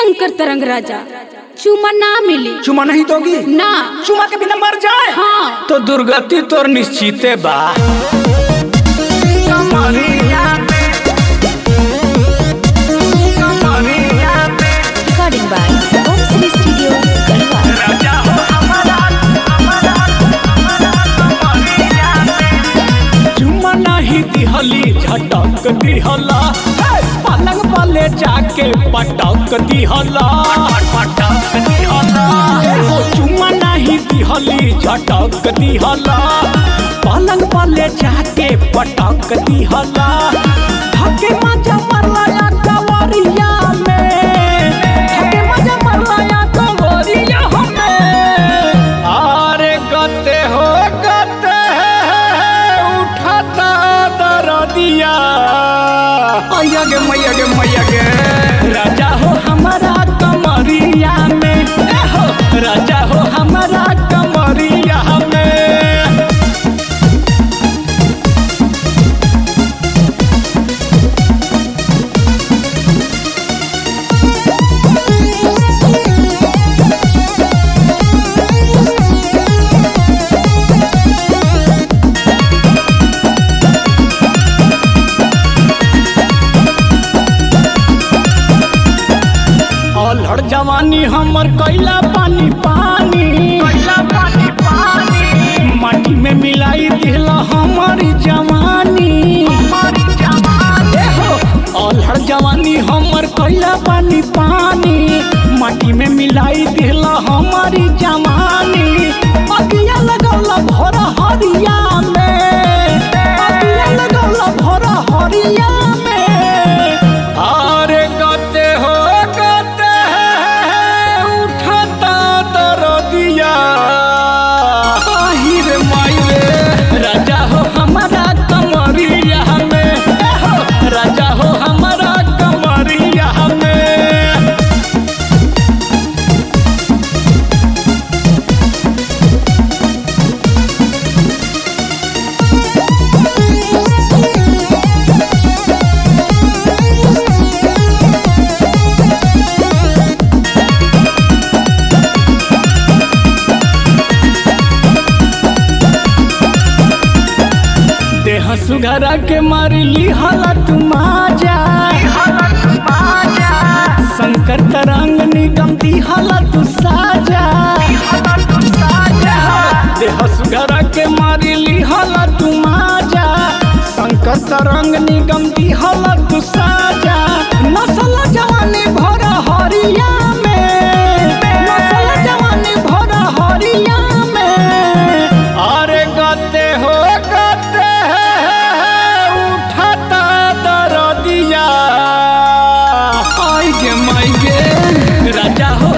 शंकर तरंग राजा चुमा ना मिली चुमा नहीं दोगी ना चुमा के बिना मर जाए हाँ तो दुर्गति तोर निश्चिते बा Recording by Om Cine Studio, Kalwa. चुमा नहीं दिहली झटक दिहला हे, पलंग वाले जाके पटक दिहला पटक दिहला हो चुमा नहीं दिहली झटक दिहला पलंग वाले जाके पटक दिहला धके मजा मरला या कवरिया में धके मजा मरला या कवरिया में अरे गते हो गते उठाता दरदिया मैया गे मैया गे मैया गे राजा हो हमारा कमरिया में ए हो राजा हो हमारा कमरिया में अलहड़ जवानी हमर कैला पानी पानी कैला पानी पानी माटी में मिलाई दिला हमारी जवानी हमारी जवानी हो अलहड़ जवानी हमर कैला पानी पानी माटी में मिलाई दिला हमारी जवानी अगिया लगौला भरा हरिया में अगिया लगौला भरा हरिया में अरे गते हो गते उठता दरदिया आही रे माई रे राजा हो हमारा कमरिया में ए हो राजा हो हमारा कमरिया में देह सुघरा के मारी ली हालत माजा शंकर तरंग निगम दी हालत साजा देह सुघरा के मारी ली हालत माजा शंकर तरंग निगम दी हालत साजा नसल जवानी भर हरिया में नसल जवानी भर हरिया में अरे गते हो गते उठता दरदिया आई गे माई गे राजा हो